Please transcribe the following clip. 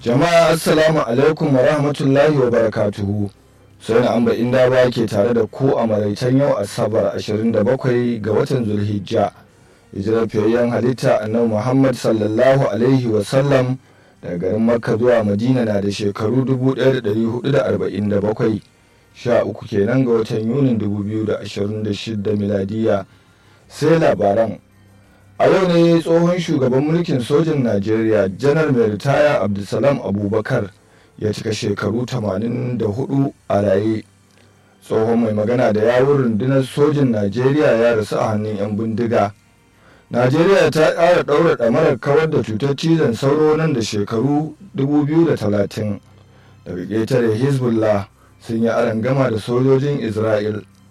jama'a assalamu alaikum wa rahmatullahi wa barakatuhu sai na amba inda ba ke tare da ku a maraicen yau asabar 27 ga watan zulhijja hijirar fiyayyen halitta annabi muhammad sallallahu alaihi wasallam daga garin makka zuwa madina na da shekaru 1447 sha uku kenan ga watan yunin 2026 miladiya sai labaran a yau ne tsohon shugaban mulkin sojin najeriya janar mai ritaya abdulsalam abubakar ya cika shekaru 84 a raye tsohon mai magana da yawun rundunar sojin najeriya ya rasu a hannun 'yan bindiga najeriya ta ƙara ɗaura ɗamarar kawar da cutar cizon sauro nan da shekaru 2030 daga ƙetare hezbollah sun yi gama da sojojin isra'il